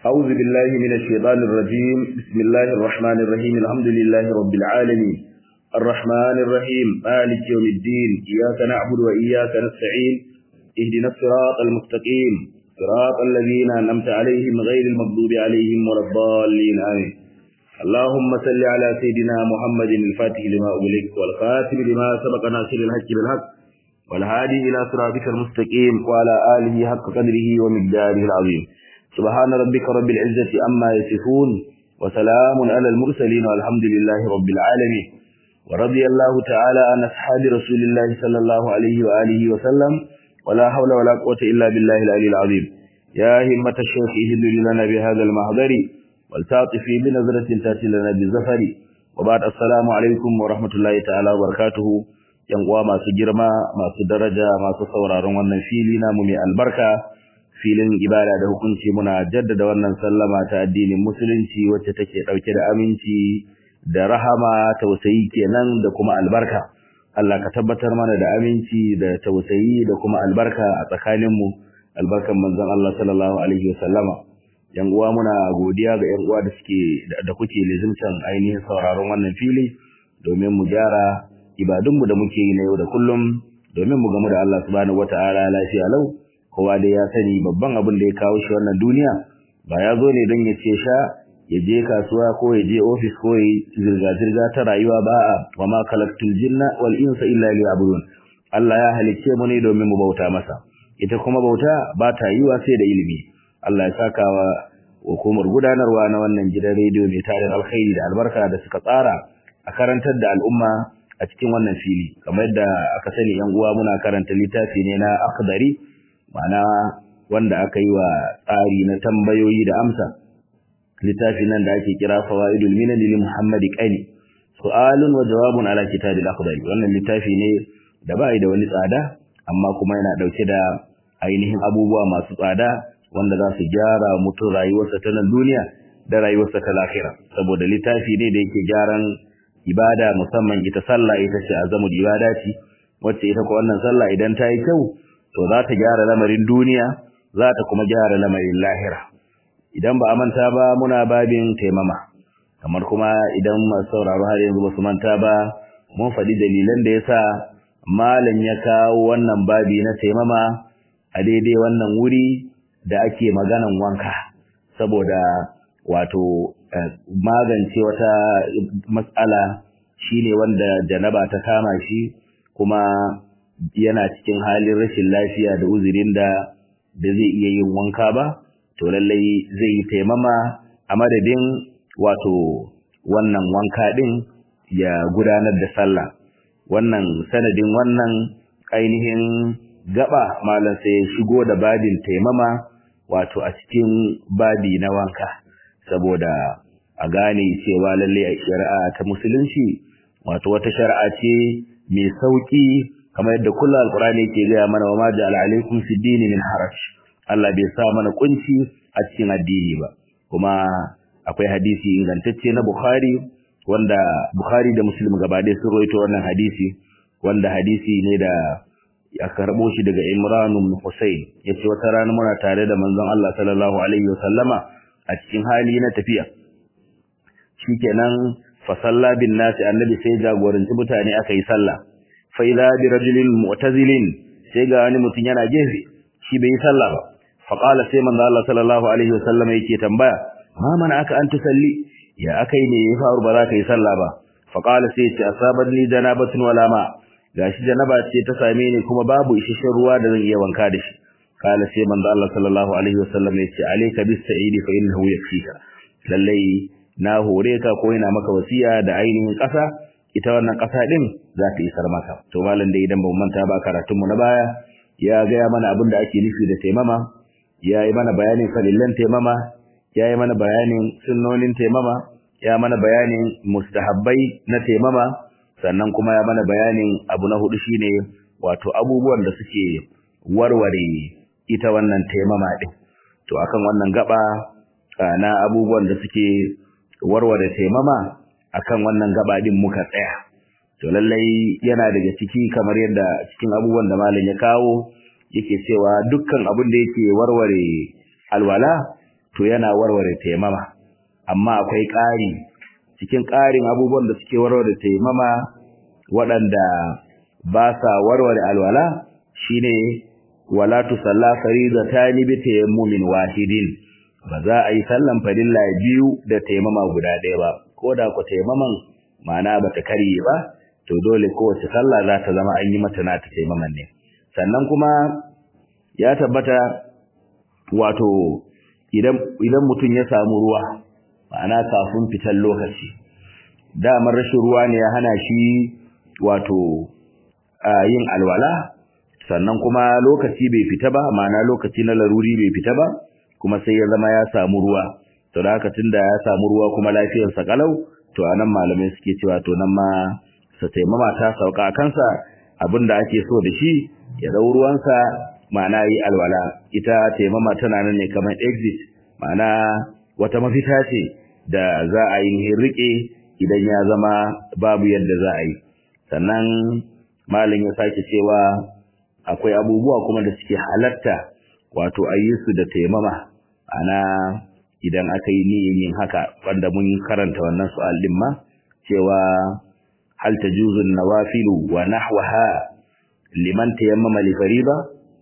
أعوذ بالله من الشيطان الرجيم بسم الله الرحمن الرحيم الحمد لله رب العالمين الرحمن الرحيم مالك يوم الدين إياك نعبد وإياك نستعين اهدنا الصراط المستقيم صراط الذين أنعمت عليهم غير المغضوب عليهم ولا الضالين آمين اللهم صل على سيدنا محمد الفاتح لما أغلق والخاتم لما سبق ناصر الحق بالحق والهادي إلى صراطك المستقيم وعلى آله حق قدره ومقداره العظيم سبحان ربك رب العزة أما يصفون وسلام على المرسلين والحمد لله رب العالمين ورضي الله تعالى عن أصحاب رسول الله صلى الله عليه وآله وسلم ولا حول ولا قوة إلا بالله العلي العظيم يا همة الشيخ اهل لنا بهذا المحضر والتعطفي بنظرة تأتي لنا بالزفر وبعد السلام عليكم ورحمة الله تعالى وبركاته yan uwa masu girma masu daraja masu sauraron wannan fili namu mai albarka filin ibada da hukunci muna jaddada wannan sallama ta addinin musulunci wacce take dauke da aminci da rahama tausayi kenan da kuma albarka Allah ka tabbatar mana da aminci da tausayi da kuma albarka a tsakanin mu albarkan manzon Allah sallallahu alaihi wasallama yan uwa muna godiya ga yan uwa da suke da kuke lizimtan ainihin sauraron wannan fili domin mu gyara ibadunmu da muke yi na yau da kullum domin mu gamu da Allah subhanahu wataala lafiya lau kowa dai ya sani babban abin da ya kawo shi wannan duniya ba ya zo ne don ya ce sha ya je kasuwa ko ya je ofis ko ya zirga-zirga ta rayuwa ba a wa ma kalaktul jinna wal insa illa liya'budun Allah ya halicce mu ne domin mu bauta masa ita kuma bauta ba ta yiwa sai da ilimi Allah ya saka wa hukumar gudanarwa na wannan gidan rediyo mai tarin alkhairi da albarka da suka tsara a karantar da al'umma a cikin wannan fili kamar yadda aka sani yan uwa muna karanta littafi ne na akhdari ma'ana wanda aka yi wa tsari na tambayoyi da amsa littafi nan da ake kira fawaidul minan lil muhammadi qani su'alun wa jawabun ala kitabil akhdari wannan littafi ne da bai da wani tsada amma kuma yana dauke da ainihin abubuwa masu tsada wanda za su gyara mutum rayuwarsa ta nan duniya da rayuwarsa ta lahira saboda littafi ne da yake gyaran ibada musamman ita sallah ita ce azamul ibadati wacce ita ko wannan sallah idan ta yi kyau to za ta gyara lamarin duniya za ta kuma gyara lamarin lahira idan ba a manta ba muna babin taimama kamar kuma idan masu sauraro har yanzu ba su manta ba mun faɗi dalilan da yasa malam ya kawo wannan babi na taimama a daidai wannan wuri da ake maganan wanka saboda wato magance wata matsala shine wanda janaba ta kama shi kuma yana cikin halin rashin lafiya da uzurin da da zai iya yin wanka ba to lallai zai yi taimama a madadin wato wannan wanka din ya gudanar da sallah wannan sanadin wannan ainihin gaba malam sai ya shigo da babin taimama wato a cikin babi na wanka saboda a gane cewa lalle a shari'a ta musulunci wato wata shari'a ce mai sauki kamar yadda kullu alqur'ani yake gaya mana wa ma ja'ala alaikum fi dini min haraj Allah bai sa mana kunci a cikin addini ba kuma akwai hadisi ingantacce na Bukhari wanda Bukhari da Muslim gaba ɗaya sun rawaito wannan hadisi wanda hadisi ne da ya karbo shi daga Imran ibn Husayn yace wata rana muna tare da manzon Allah sallallahu alaihi wasallama a cikin hali na tafiya shikenan fa salla bin nasi annabi sai jagoranci mutane aka yi sallah fa idza bi rajulin mu'tazilin sai ga wani mutum yana gefe shi bai yi sallah ba fa qala sai manzo Allah sallallahu alaihi wasallam yake tambaya ma mana aka an tusalli ya akai ne ya faru ba za ka yi sallah ba fa qala sai ce asabatni janabatun wala ma gashi janaba ce ta same ni kuma babu isasshen ruwa da zan iya wanka da shi qala sai manzo Allah sallallahu alaihi wasallam ya ce alayka bis sa'idi fa innahu yakfika lallai na hore ka ko ina maka wasiya da ainihin ƙasa ita wannan ƙasa din za ta isar maka to malam da idan ban manta ba karatun mu na baya ya ga mana abin da ake nufi da taimama ya yi mana bayanin falillan taimama ya yi mana bayanin sunnonin taimama ya mana bayanin mustahabbai na taimama sannan kuma ya mana bayanin abu na hudu shine wato abubuwan da suke warware ita wannan taimama din to akan wannan gaba na abubuwan da suke warware taimama akan wannan gaba din muka tsaya to lallai yana daga ciki kamar yadda cikin abubuwan da malam ya kawo yake cewa dukkan abin da yake warware alwala to to yana warware taimama amma akwai ƙari cikin ƙarin abubuwan da suke warware taimama waɗanda ba sa warware alwala shine wala tusalla faridatani bi tayammumin wahidin ba za a yi sallan farilla biyu da taimama guda ɗaya ba ko da ku taimaman ma'ana ba ta karye ba to dole kowace sallah za ta zama an yi mata na ta taimaman ne sannan kuma ya tabbata wato idan idan mutum ya samu ruwa ma'ana kafin fitar lokaci damar rashin ruwa ne ya hana shi wato yin alwala sannan kuma lokaci bai fita ba ma'ana lokaci na laruri bai fita ba kuma sai ya zama ya samu ruwa to da haka tunda ya samu ruwa kuma lafiyarsa kalau to anan malamai suke cewa to nan ma sa taimama ta sauka a kansa abinda ake so da shi ya dau ruwansa ma'ana yi alwala ita taimama tana nan ne kamar exit ma'ana wata mafita ce da za a yi rike idan ya zama babu yadda za a yi sannan malin ya sake cewa akwai abubuwa kuma da suke halatta wato ayyusu da taimama ana idan aka yi niyyar yin haka wanda mun karanta wannan su'al din ma cewa hal tajuzu nawafilu wa nahwaha liman tayammama li fariida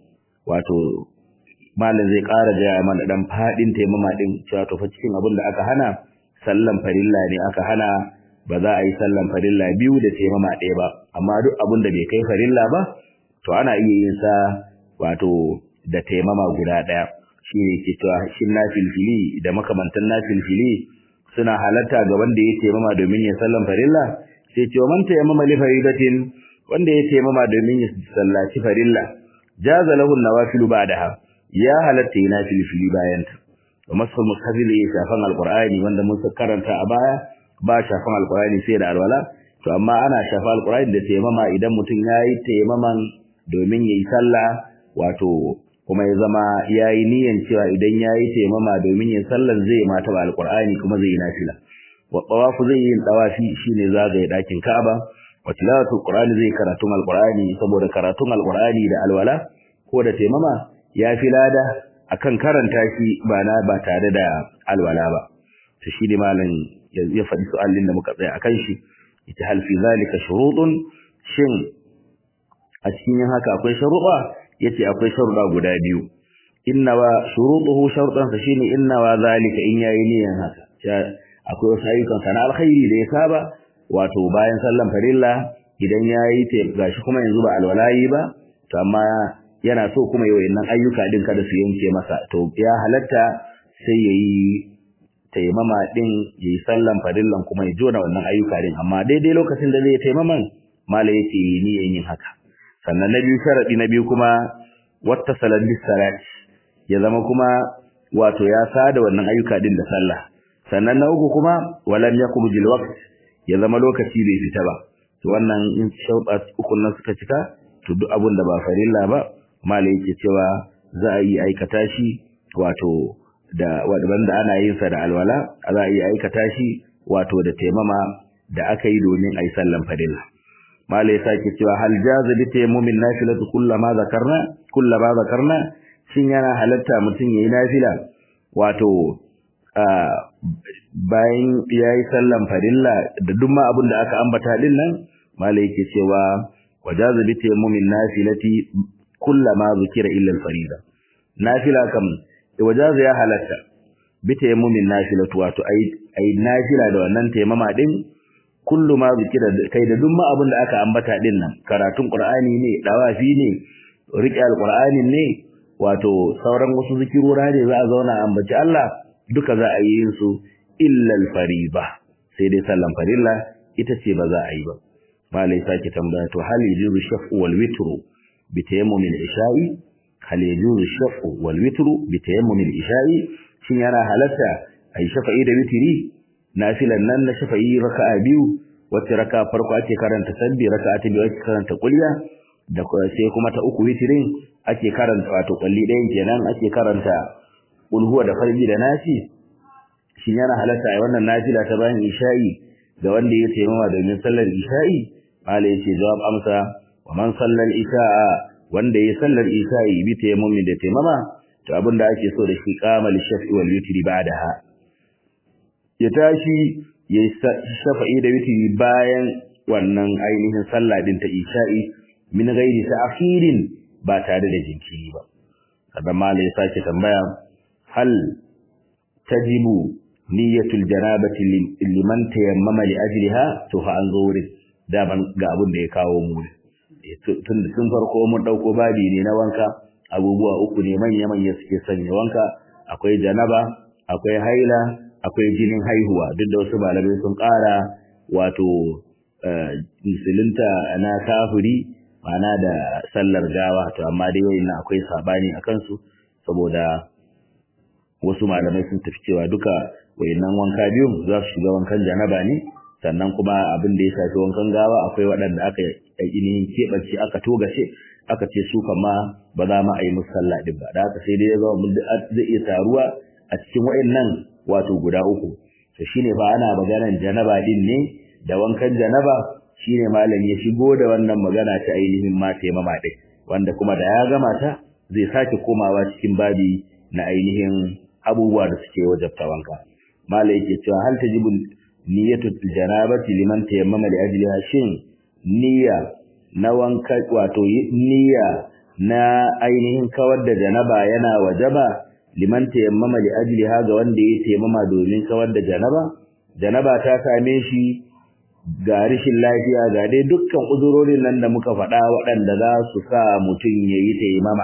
wato malam zai ƙara gaya mana dan fadin taimama din cewa to fa cikin abin da aka hana sallan farilla ne aka hana ba za a yi sallan farilla biyu da taimama ɗaya ba amma duk abin da bai kai farilla ba to ana iya yin sa wato da taimama guda ɗaya shi ne ke cewa shin na filfili da makamantan na filfili suna halatta ga wanda ya taimama domin ya sallan farilla sai ce man taimama li faridatin wanda ya taimama domin ya sallaci farilla jaza lahu nawafilu ba'daha ya halatta yana filfili bayan ta wa masul mushafil ya shafan alqur'ani wanda mun karanta a baya ba shafan alqur'ani sai da alwala to amma ana shafa alqur'ani da taimama idan mutum yayi taimaman domin yayi sallah wato kuma ya zama yayi niyyar cewa idan yayi taimama domin yin sallan zai mata ba alqur'ani kuma zai yi nafila wa tawafu zai yi tawafi shine zagaye dakin Ka'aba wa tilawatu qur'ani zai karatun alqur'ani saboda karatun alqur'ani da alwala ko da taimama ya fi lada akan karanta shi ba na ba tare da alwala ba to shi ne malam ya faɗi su'alin da muka tsaya akan shi ita hal fi zalika shurutun shin a cikin haka akwai sharuɗa yace akwai sharuɗa guda biyu inna wa shurutuhu sharuɗan sa shine inna wa zalika in yayi niyan haka akwai wasu ayyukan sana alkhairi da ya saba wato bayan sallan farilla idan yayi ta gashi kuma yanzu ba alwalayi ba to amma yana so kuma yi wayannan ayyuka din kada su yanke masa to ya halatta sai yayi taimama din yayi sallan farillan kuma ya jona wannan ayyuka din amma daidai lokacin da zai taimaman mala yake niyan yin haka sannan na biyu sharadi na biyu kuma wata salat bis salat ya zama kuma wato ya sada wannan ayyuka din da sallah sannan na uku kuma walam yakhruj waqt ya zama lokaci bai fita ba to wannan in shauɗa uku nan suka cika to duk abun da ba farilla ba malai yake cewa za a yi aikata shi wato da wanda ana yin sa da alwala za a yi aikata shi wato da taimama da aka yi domin a yi sallan farilla malai ya sake cewa hal jaza bi tayammumin nafilatu kullama zakarna kullama zakarna shin yana halatta mutum yayi nafila wato bayan yayi sallan farilla da duk ma abin da aka ambata din nan malai yake cewa wajaza bi tayammumin nafilati kullama zukira illa al-farida nafila kam wajaza ya halatta bi tayammumin nafilatu wato ai ai nafila da wannan tayammama din kullu ma zikira kai da duk ma abin da aka ambata din nan karatun qur'ani ne dawafi ne riƙe alqur'ani ne wato sauran wasu zikirora ne za a zauna a ambaci Allah duka za a yi su illa al-fariba sai dai sallan farilla ita ce ba za a yi ba malai sake tambaya to hal yajuzu shaf'u wal witru bi tayammum al-isha'i hal yajuzu shaf'u wal witru bi tayammum al-isha'i shin yana halatta ai shafa'i da witri nafilan nan na shafa'i raka'a biyu wacce raka'a farko ake karanta sabbi raka'a ta biyu ake karanta kulliya da sai kuma ta uku witrin ake karanta wato kulli ɗayan kenan ake karanta ulhuwa da farji da nasi shin yana halatta ai wannan nafila ta bayan isha'i ga wanda ya taimama domin sallar isha'i mala yace jawab amsa wa man sallal isha'a wanda ya sallar isha'i bi tayammumin da taimama to abin da ake so da shi qama li shaf'i wal witri ba'daha ya tashi ya shafa'i da witri bayan wannan ainihin sallah din ta isha'i min ghairi ta'khirin ba tare da jinkiri ba kada malai ya sake tambaya hal tajibu niyyatul janabati liman tayammama li ajliha to fa an zo wurin da ban ga abin da ya kawo mu tun tun farko mun dauko babi ne na wanka abubuwa uku ne manya manya suke sanya wanka akwai janaba akwai haila akwai jinin haihuwa duk da wasu malamai sun ƙara wato musulunta na kafiri ma'ana da sallar gawa to amma dai wayannan akwai sabani akan su saboda wasu malamai sun tafi cewa duka wayannan wanka biyu za su shiga wankan janaba ne sannan kuma abin da ya shafi wankan gawa akwai waɗanda aka ainihin keɓance aka togace aka ce su kama ba za mu a yi musu sallah din ba da haka sai dai ya zama zai iya taruwa a cikin wayannan wato guda uku to shine fa ana maganar janaba din ne da wankan janaba shine malami ya shigo da wannan magana ta ainihin ma taimama din wanda kuma da ya gama ta zai sake komawa cikin babi na ainihin abubuwa da suke wajabta wanka malai yake cewa hal tajibu niyyatu janabati liman tayammama li ajliha shin niyya na wanka wato niyya na ainihin kawar da janaba yana wajaba liman tayammama li ajliha ga wanda ya tayammama domin kawar da janaba janaba ta same shi ga rishin lafiya ga dai dukkan uzurorin nan da muka faɗa waɗanda za su sa mutum ya yi taimama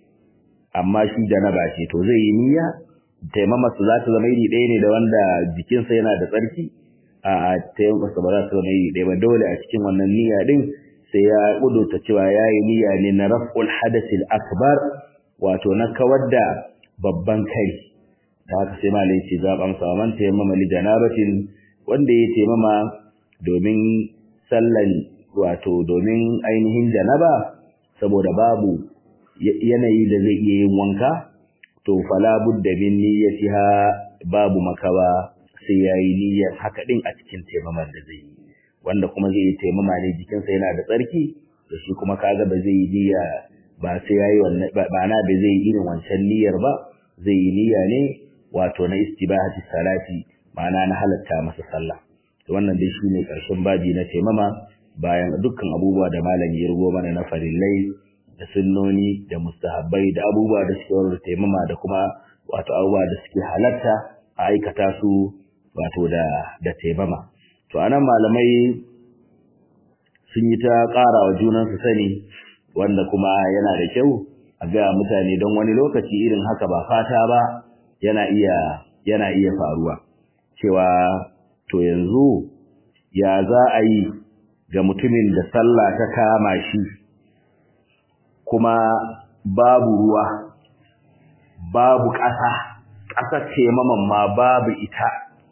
amma shi janaba ce to zai yi niyya taimama su za ta zama iri ɗaya ne da wanda jikinsa yana da tsarki a taimama su ba za ta zama iri ɗaya ba dole a cikin wannan niyya ɗin sai ya ƙudurta cewa ya yi niyya ne na raf'ul hadasil akbar wato na kawar da babban kai ta haka sai malai ce zaɓan saman taimama li janabatin wanda ya taimama domin sallan wato domin ainihin janaba saboda babu yanayi da zai iya yin wanka to fala budda min niyyatiha babu makawa sai yayi niyyar haka din a cikin taimamar da zai yi wanda kuma zai yi taimama ne jikinsa yana da tsarki da shi kuma kaga ba zai yi niyya ba sai yayi wannan ba na da zai yi irin wancan niyyar ba zai yi niyya ne wato na istibahati salati ma'ana na halatta masa sallah wannan dai shine karshen babi na taimama bayan dukkan abubuwa da malam ya rubo mana na farillai da sunnoni da mustahabbai da abubuwa da suke warware taimama da kuma wato abubuwa da suke halatta a aikata su wato da da taimama to anan malamai sun yi ta ƙara wa junansu sani wanda kuma yana da kyau a ga mutane don wani lokaci irin haka ba fata ba yana iya yana iya faruwa cewa to yanzu ya za a yi ga mutumin da sallah ta kama shi kuma babu ruwa babu ƙasa ƙasar taimaman ma babu ita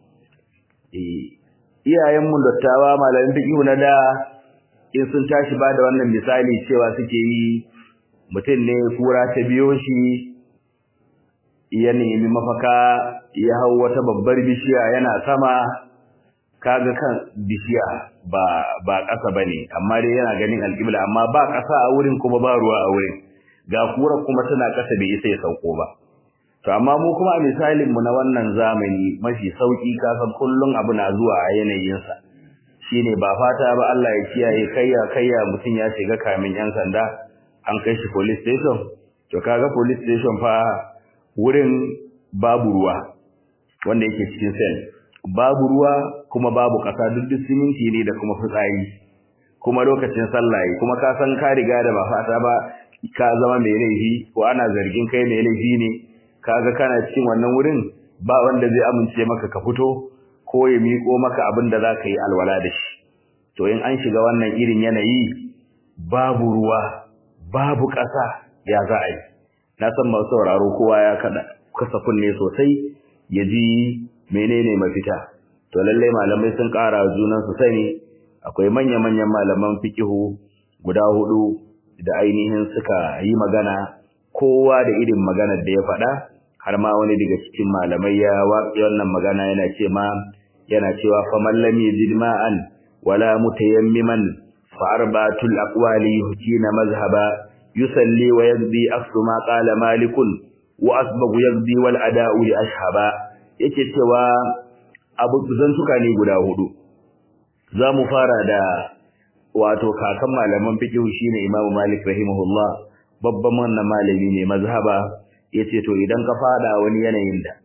iyayenmu dattawa malamin fiƙihu na da in sun tashi ba da wannan misali cewa suke yi mutum ne kura ta biyo shi ya nemi mafaka ya hau wata babbar bishiya yana sama kaga kan bishiya ba ba ƙasa bane amma dai yana ganin alƙibla amma ba ƙasa a wurin kuma ba ruwa a wurin ga kura kuma tana ƙasa bai isa ya sauko ba to amma mu kuma a misalin mu na wannan zamani mafi sauki kasan kullun abu na zuwa a yanayin sa shine ba fata ba Allah ya kiyaye kayya kayya mutun ya shiga kamin yan sanda an kai shi police station to kaga police station fa wurin babu ruwa wanda yake cikin cell babu ruwa kuma babu ƙasa duk duk siminti ne da kuma fitsari kuma lokacin sallah kuma ka san ka riga da ba fata ba ka zama mai laifi ko ana zargin kai mai laifi ne kaga kana cikin wannan wurin ba wanda zai amince maka ka fito ko ya miƙo maka abin da zaka yi alwala da shi to in an shiga wannan irin yanayi babu ruwa babu ƙasa ya za a yi na san masu sauraro kowa ya kada kasa kunne sosai ya ji menene mafita to lallai malamai sun ƙara junan su sani akwai manya-manyan malaman fikihu guda hudu da ainihin suka yi magana kowa da irin maganar da ya faɗa har ma wani daga cikin malamai ya waƙi wannan magana yana ce ma yana cewa faman lam yajid ma'an wala mutayammiman fa arba'atul aqwali hukina mazhaba yusalli wa yaqdi aksu ma qala malikun wa asbagu yaqdi wal ada'u li ashhaba yake cewa abu zantuka ne guda hudu zamu fara da wato kakan malaman fiqh shine Imam Malik rahimahullah babban wannan malami ne mazhaba yace to idan ka fada wani yanayin da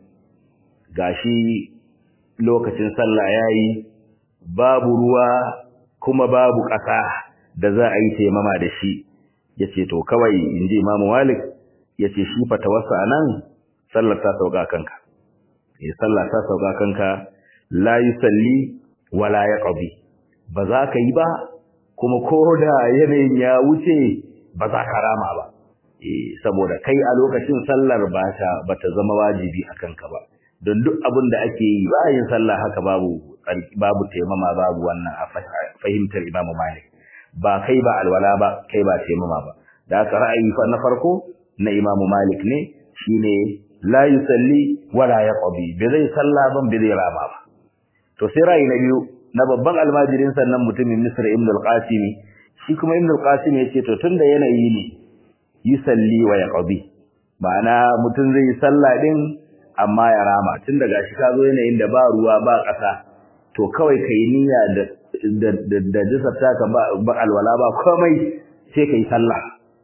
gashi lokacin sallah yayi babu ruwa kuma babu ƙasa da za a yi taimama da shi yace to kawai inji Imam Malik yace shi fatawarsa anan sallar ta sauka kanka eh sallah ta sauka kanka la yusalli wala yaqdi ba za ka yi ba kuma ko da yanayin ya wuce ba za ka rama ba eh saboda kai a lokacin sallar ba ta bata zama wajibi a kanka ba don duk abin da ake yi ba yin sallah haka babu babu taimama babu wannan a fahimtar Imam Malik ba kai ba alwala ba kai ba taimama ba da aka ra'ayi fa na farko na Imam Malik ne shine la yusalli wala yaqdi bi zai sallah ban bi zai rama ba to sai ra'ayi na biyu na babban almajirin sannan mutumin Misr Ibn al-Qasim shi kuma Ibn al-Qasim yace to tunda yanayi ne yusalli wa yaqdi ma'ana mutum zai yi sallah din amma ya rama tunda gashi ka zo yanayin da ba ruwa ba ƙasa to kawai kai niyya da da da jisarta ka ba, ba alwala ba komai sai kai sallah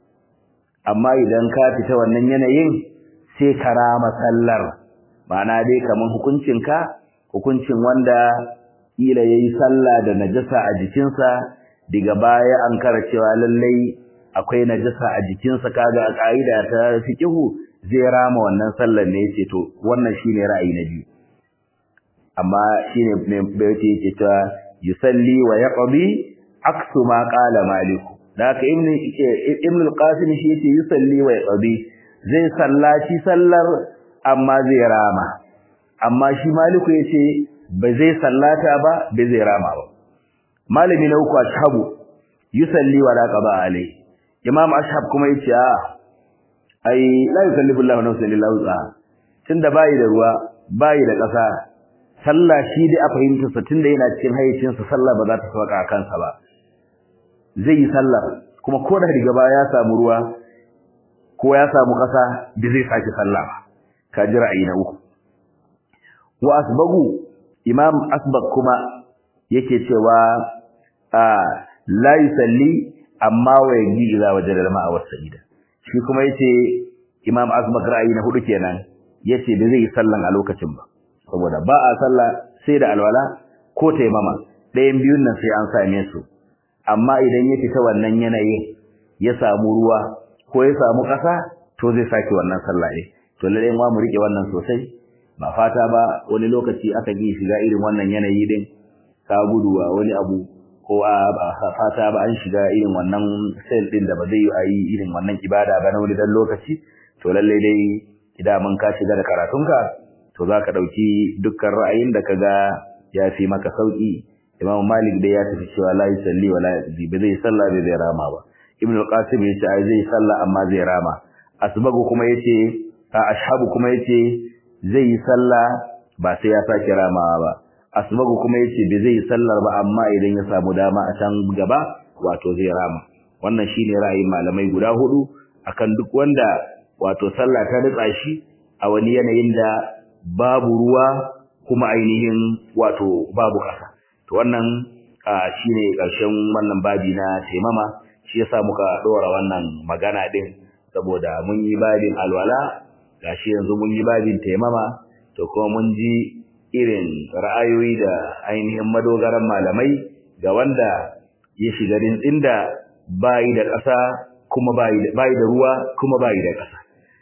amma idan ka fita wannan yanayin sai ka rama sallar ma'ana dai kaman hukuncin ka hukuncin wanda kila yayi sallah da najasa a jikinsa daga baya an kara cewa lallai akwai najasa a jikinsa kaga a kaida ta fiqhu zai rama wannan sallar ne yace to wannan shine ra'ayi na biyu amma shine ne bayti yake cewa yusalli wa yaqdi aksu ma qala malik da haka ibn ibn al-qasim shi yace yusalli wa yaqdi zai sallaci sallar amma zai rama amma shi maliku yace ba zai sallata ba ba zai rama ba malami na uku ashabu yusalli wa la qada alai imam ashab kuma yace a ai la yukallifu Allahu nafsan illa wus'aha tunda bai da ruwa bai da ƙasa sallah shi dai a fahimtar sa tunda yana cikin hayyacin sa sallah ba za ta sauka kansa ba zai yi sallah kuma ko da riga ba ya samu ruwa ko ya samu ƙasa bi zai saki sallah ba ka ji ra'ayi na uku wa asbagu imam asbag kuma yake cewa a la yusalli amma wa yaji idza wajada ma'a wasa'ida shi kuma yace imam asbag ra'ayi na hudu kenan yace da zai yi sallan a lokacin ba saboda ba a sallah sai da alwala ko taimama ɗayan biyun nan sai an same su amma idan ya fita wannan yanayin ya samu ruwa ko ya samu ƙasa to zai sake wannan sallah ne to lalle ma mu rike wannan sosai ba fata ba wani lokaci aka ji shiga irin wannan yanayi din ka gudu a wani abu ko a fata ba an shiga irin wannan sel din da ba zai yi a yi irin wannan ibada ba na wani dan lokaci to lalle dai idan mun ka shiga da karatunka to za ka ɗauki dukkan ra'ayin da ka ga ya fi maka sauƙi imam malik dai ya tafi cewa la yusalli wa la yaqdi ba zai sallah ba zai rama ba ibnu al-qasim ya ce ai zai sallah amma zai rama asbagu kuma yace a ashabu kuma yace zai yi sallah ba sai ya sake ramawa ba asbagu kuma yace bai zai yi sallar ba amma idan ya samu dama a can gaba wato zai rama wannan shine ra'ayin malamai guda hudu akan duk wanda wato sallah ta ritsa shi a wani yanayin da babu ruwa kuma ainihin wato babu kasa to wannan shine ƙarshen wannan babi na taimama shi yasa muka dora wannan magana din saboda mun yi babin alwala gashi yanzu mun yi babin taimama to kuma mun ji irin ra'ayoyi da ainihin madogaran malamai ga wanda ya shiga rintsin da bayi da ƙasa kuma bayi da ruwa kuma bayi da ƙasa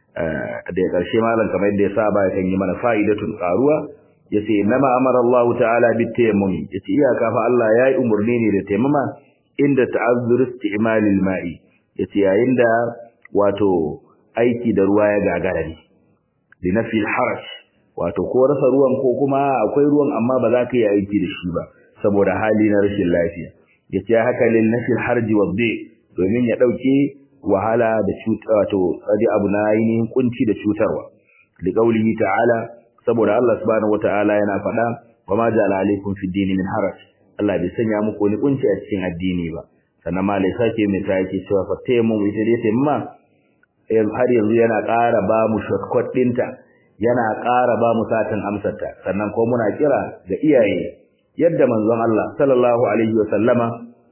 da ƙarshe malam kamar yadda ya saba ya kan yi mana fa'idatun ƙaruwa yace nama amara Allah ta'ala bit tayammum yace iyaka fa Allah yayi umurni ne da tayammuma inda ta'azzur isti'mal al-ma'i yace yayin da wato aiki da ruwa ya gagara ne li nafi al-haraj wato ko rasa ruwan ko kuma akwai ruwan amma ba za ka yi aiki da shi ba saboda hali na rashin lafiya yace haka lil nafi al-harj wa domin ya dauke wahala da cuta wato sadi abu na ainihin kunci da cutarwa li qawlihi ta'ala saboda Allah subhanahu wataala yana faɗa wa ma ja'ala alaykum fi dini min haraj Allah bai sanya muku wani kunci a cikin addini ba sannan ma lai sake mai ta yake cewa fa tayammu ita dai tayyamma har yanzu yana ƙara ba mu shortcut ɗinta yana ƙara ba mu satin amsarta sannan ko muna kira ga iyaye yadda manzon Allah sallallahu alaihi wa sallama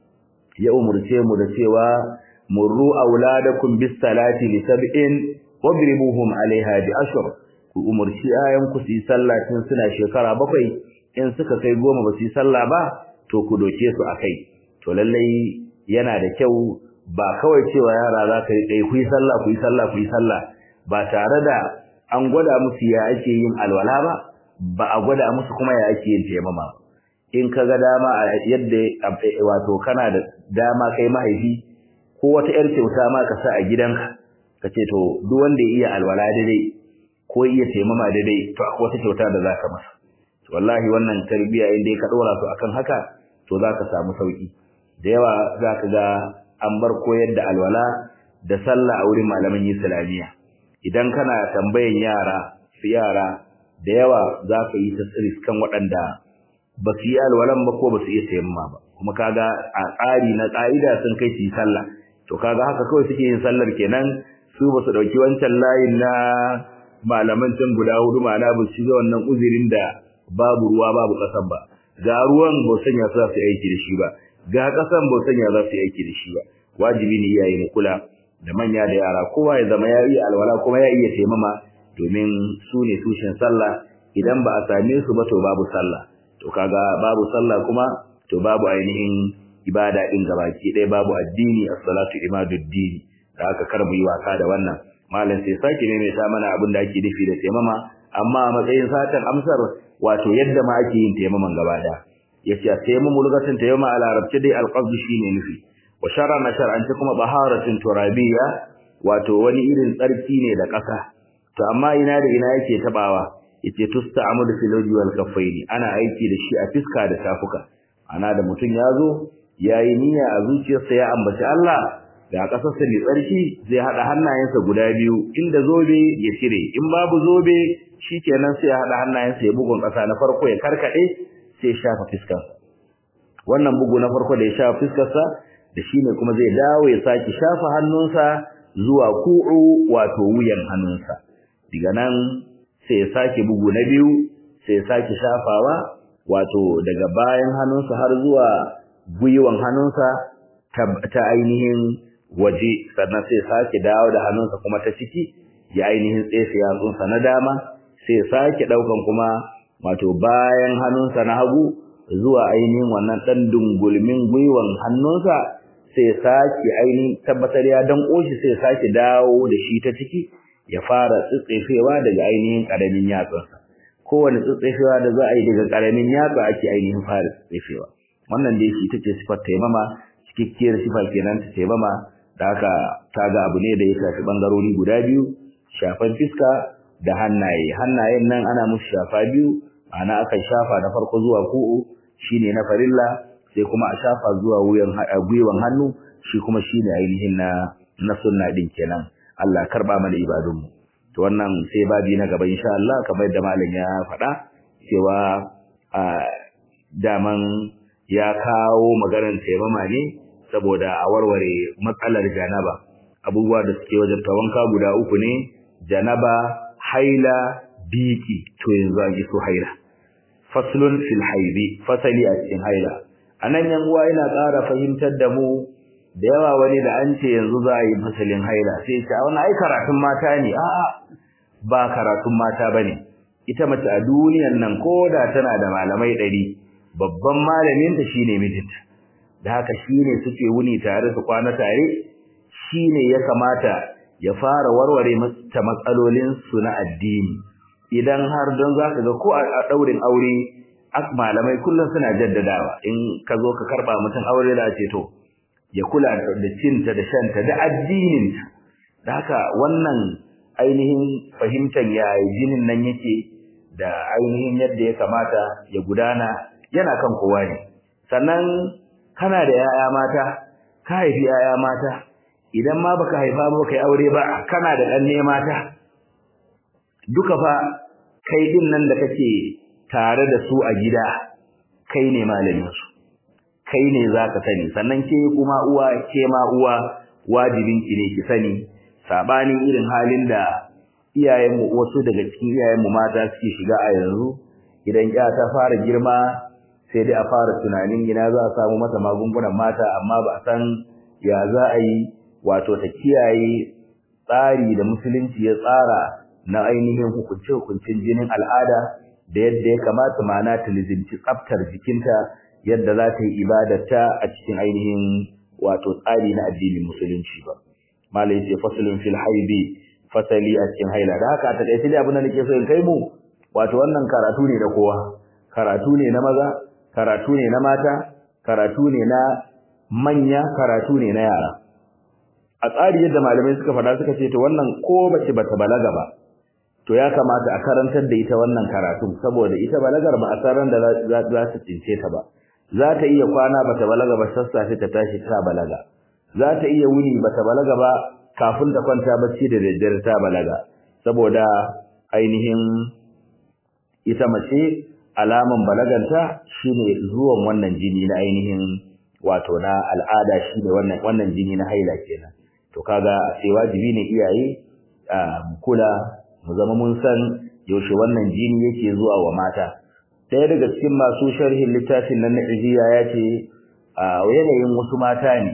ya umurce mu da cewa murru auladakum bis salati li sab'in wadribuhum alaiha bi ashr ku umurci ayan ku su yi sallah tun suna shekara bakwai in suka kai goma ba su yi sallah ba to ku doke su akai to lallai yana da kyau ba kawai cewa yara za ka yi ku yi sallah ku yi sallah ku yi sallah ba tare da an gwada musu ya ake yin alwala ba ba a gwada musu kuma ya ake yin taimama in ka ga dama a yadda wato kana da dama kai mahaifi ko wata yar kyauta ma ka sa a gidanka ka ce to duk wanda ya iya alwala daidai ko iya taimama daidai to akwai wata kyauta da zaka masa to wallahi wannan tarbiyya in dai ka dora su akan haka to zaka samu sauki da yawa zaka ga an bar koyar da alwala da sallah a wurin malaman islamiyya idan kana tambayan yara su yara da yawa za ka yi ta kan waɗanda ba su yi alwalan ba ko ba su iya taimama ba kuma kaga a tsari na ƙa'ida sun kai su yi sallah to kaga haka kawai suke yin sallar kenan su ba su ɗauki wancan layin na malaman can guda hudu ma'ana ba su ga wannan uzurin da babu ruwa babu ƙasan ba ga ruwan ba sanya su za su yi aiki da shi ba ga ƙasan ba sanya za su yi aiki da shi ba wajibi ne iyaye mu kula da manya da yara kowa ya zama ya iya alwala kuma ya iya taimama domin su ne tushen sallah idan ba a same su ba to babu sallah to kaga babu sallah kuma to babu ainihin ibada din gabaki ɗaya babu addini as-salatu imaduddin da aka karbu yi wasa da wannan malam sai sake ne mai ta mana abin da ake nufi da taimama amma a matsayin satan amsar wato yadda ma ake yin taimaman gaba ɗaya yace a taimamu lugatin taimama a larabci dai alqabdu shine nufi wa shar'a na shar'anci kuma baharatin turabiyya wato wani irin tsarki ne da ƙasa to amma ina da ina yake tabawa yace tusta'malu fil wajhi wal kaffaini ana aiki da shi a fiska da tafuka ana da mutun yazo yayi niyya a zuciyarsa ya ambaci Allah da kasarsa mai tsarki zai hada hannayensa guda biyu inda zobe ya cire in babu zobe shikenan sai ya hada hannayensa ya bugun kasa na farko ya karkade sai ya shafa fiskarsa wannan bugu na farko da ya shafa fiskarsa da shine kuma zai dawo ya saki shafa hannunsa zuwa ku'u wato wuyan hannunsa diga nan sai ya sake bugu na biyu sai ya sake shafawa wato daga bayan hannunsa har zuwa gwiwan hannunsa ta ainihin waje sannan sai ya sake dawo da hannunsa kuma ta ciki ya ainihin tsefe yatsunsa na dama sai ya sake daukan kuma wato bayan hannunsa na hagu zuwa ainihin wannan dan dungulmin gwiwan hannunsa sai ya sake ainihin tabbatar ya danko shi sai ya sake dawo da shi ta ciki ya fara tsitsefewa daga ainihin karamin yatsunsa kowane tsitsefewa da za a yi daga karamin yatsa ake ainihin fara tsitsefewa wannan dai shi tace sifar taimama cikakkiyar sifa kenan ta taimama da haka ta ga abu ne da ya shafi bangarori guda biyu shafan fiska da hannaye hannayen nan ana musu shafa biyu ma'ana akan shafa na farko zuwa ku'u shine na farilla sai kuma a shafa zuwa wuyan gwiwan hannu shi kuma shine ainihin na na sunna din kenan Allah karba mana ibadunmu to wannan sai babi na gaba insha Allah kamar da malam ya faɗa cewa a daman ya kawo maganar taimama ne saboda a warware matsalar janaba abubuwa da suke wajen tawanka guda uku ne janaba haila biki to yanzu an iso haila faslun fil haidi fasali a cikin haila anan yan uwa ina ƙara fahimtar da mu da yawa wani da an ce yanzu za a yi fasalin haila sai ce wani ai karatun mata ne a'a ba karatun mata bane ita mace a duniyan nan koda tana da malamai ɗari babban malamin ta shine mijinta da haka shine suke wuni tare su kwana tare shine ya kamata ya fara warware mata matsalolin su na addini idan har don zaka ga ko a daurin aure ak malamai kullum suna jaddadawa in ka zo ka karba mutum aure da ce to ya kula da cinta da shanta da addininta da haka wannan ainihin fahimtar ya jinin nan yake da ainihin yadda ya kamata ya gudana yana kan kowa ne sannan kana da yaya mata ka haifi yaya mata idan ma baka haifa ba kai aure ba kana da ɗanne mata duka fa kai din nan da kake tare da su a gida kai ne malamin su kai ne zaka sani sannan ke kuma uwa ke ma uwa wajibin ki ne ki sani sabanin irin halin da iyayenmu wasu daga cikin iyayenmu mata suke shiga a yanzu idan ya ta fara girma sai dai a fara tunanin ina za a samu mata magungunan mata amma ba a san ya za a yi wato ta kiyaye tsari da musulunci ya tsara na ainihin hukunce-hukuncin jinin al'ada da yadda ya kamata mana ta lizinci tsaftar jikinta yadda za ta yi ibadarta a cikin ainihin wato tsari na addinin musulunci ba malai ce fasalin fil haibi fasali a cikin haila da haka a takaice dai abin da nake so in kai mu wato wannan karatu ne da kowa karatu ne na maza karatu ne na mata karatu ne na manya karatu ne na yara a tsari yadda malamai suka faɗa suka ce to wannan ko bace bata balaga ba to ya kamata a karantar da ita wannan karatu saboda ita balagar ba a san da za ta cince ta ba za ta iya kwana bata balaga ba sassafe ta tashi ta balaga za ta iya wuni bata balaga ba kafin ta kwanta bacci da daddare ta balaga saboda ainihin ita mace alaman balaganta shine zuwan wannan jini na ainihin wato na al'ada shine wannan wannan jini na haila kenan to kaga sai wajibi ne iyaye mu kula mu zama mun san yaushe wannan jini yake zuwa wa mata ɗaya daga cikin masu sharhin littafin nan na ijiya ya ce a yanayin wasu mata ne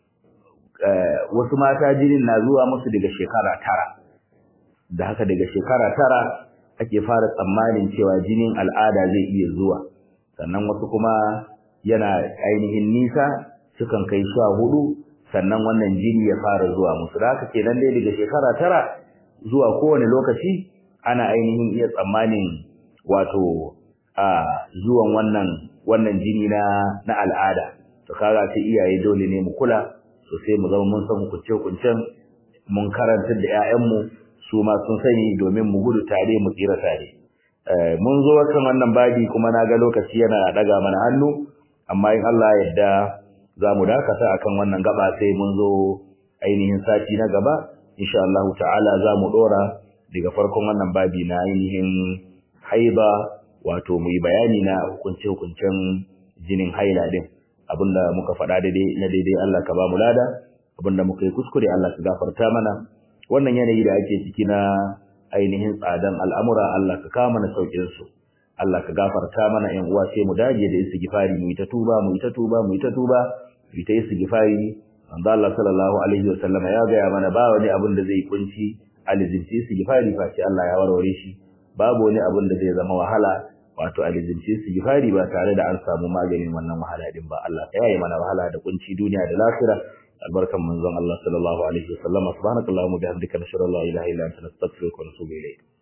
wasu mata jinin na zuwa musu daga shekara tara da haka daga shekara tara ake fara tsammanin cewa jinin al'ada zai iya zuwa sannan wasu kuma yana ainihin nisa sukan kai sha hudu sannan wannan jini ya fara zuwa musu da haka kenan dai daga shekara tara zuwa kowane lokaci ana ainihin iya tsammanin wato a zuwan wannan wannan jini na na al'ada to kaga sai iyaye dole ne mu kula sosai mu zama mun san hukunce hukuncen mun karanta da ƴaƴanmu su ma sun sani domin mu gudu tare mu tsira tare mun zo kan wannan babi kuma na ga lokaci yana daga mana hannu amma in Allah ya yarda za mu dakata akan wannan gaba sai mun zo ainihin sati na gaba insha Allah ta'ala za mu dora daga farkon wannan babi na ainihin haiba wato mu yi bayani na hukunce hukuncen jinin haila din abinda muka faɗa daidai na daidai Allah ka ba mu lada abinda muka yi kuskure Allah ka gafarta mana wannan yanayi da ake ciki na ainihin tsadan al'amura Allah ka kawo mana saukin su Allah ka gafarta mana ƴan uwa sai mu dage da istighfari mu yi ta tuba mu yi ta tuba mu yi ta tuba mu yi ta istighfari manzo Allah sallallahu alaihi wasallam ya ga mana ba wani abin da zai kunci alizinci istighfari fa sai Allah ya warware shi babu wani abin da zai zama wahala wato alizinci istighfari ba tare da an samu maganin wannan wahala din ba Allah ka yaye mana wahala da kunci duniya da lafiya albarkan manzon Allah sallallahu alaihi wasallam subhanakallahumma bihamdika nashhadu an la ilaha illa anta nastaghfiruka wa natubu ilayk